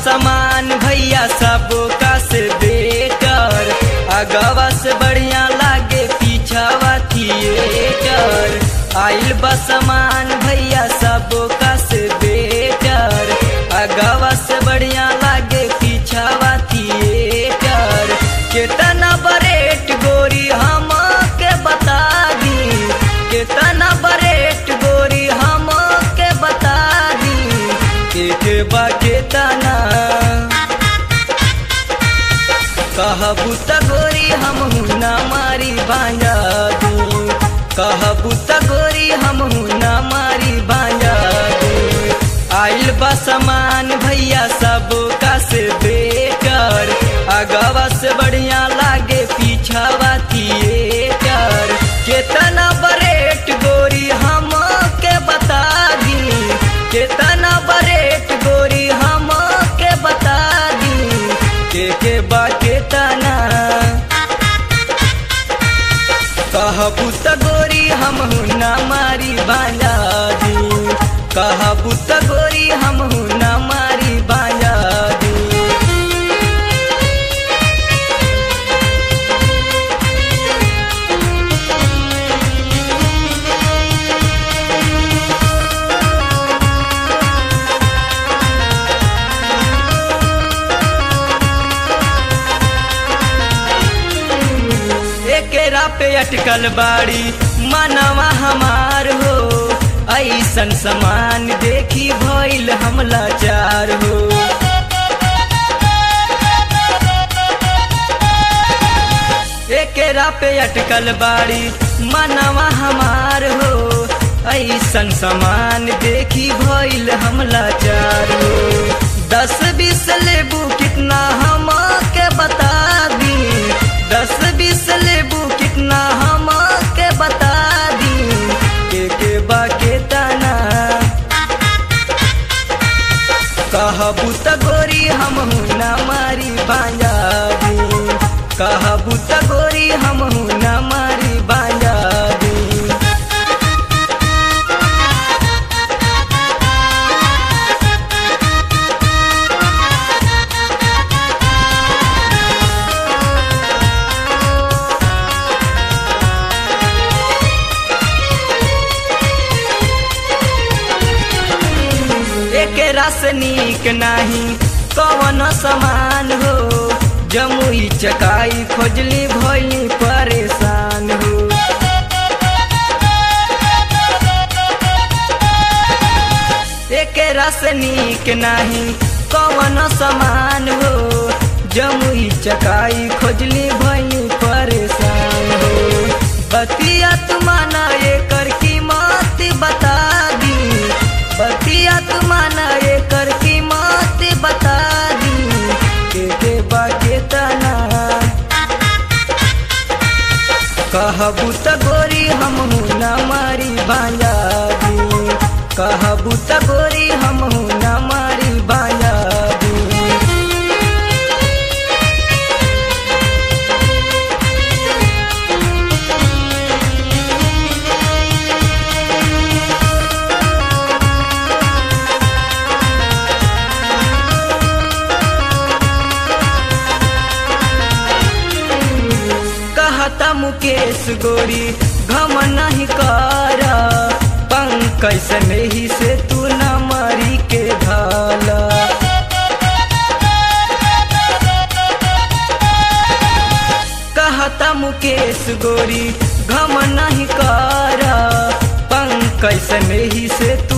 समान भैया सब का से बेटर अगवा से बढ़िया लागे पीछावा थिएटर आइल बा समान भैया सब का से बेटर अगवा से बढ़िया लागे पीछावा थिएटर केतना बरेट गोरी हम के बता दी केतना बरेट गोरी हम के बता दी के के बा केतना कहबू त गोरी हम ना मारी बांजा दी कहबू त गोरी हम ना मारी बांजा दी आइल बा समान भैया सब का से बेटर अगवा से बढ़िया लागे पीछावा थिएटर केतना बरेट गोरी हम के बता दी केतना बरेट गोरी हम के बता दी के के बा केतना कहबू त गोरी हम ना मारी बांजा दी कहबू त गोरी हम ना मारी बांजा दी एकेरा पे अटकल बाड़ी मनवा हमार हो ऐसन समान देखी भइल हमला चार हो एकेरा पे अटकल बाड़ी मनवा हमार हो ऐसन समान देखी भइल हमला चार हो दस बीस लेबू कितना हम के बता दी दस बीस लेबू कितना हम के बता दी के के बा के तना कहबू त गोरी हम ना मारी बांजा दी कहबू त गोरी हम ना मारी बांजा दी एक रस नीक नाही कवन समान हो जमुई चकाई खोजली भइली परेशान हो एक रस नीक नाही कवन समान हो जमुई चकाई खोजली भइली परेशान हो बतिया तुमाना एकर कीमत बता दी बतिया तुमाना एकर कीमत बता दी के के बा केतना कहबू त गोरी हम ना मारी बांजा दी कहबू त गोरी हम ना मारी बांजा दी कहता मुकेश गोरी घम नहीं कर पंकज स्नेही से तू न मरी के भाला कहता मुकेश गोरी घम नहीं कर पंकज स्नेही से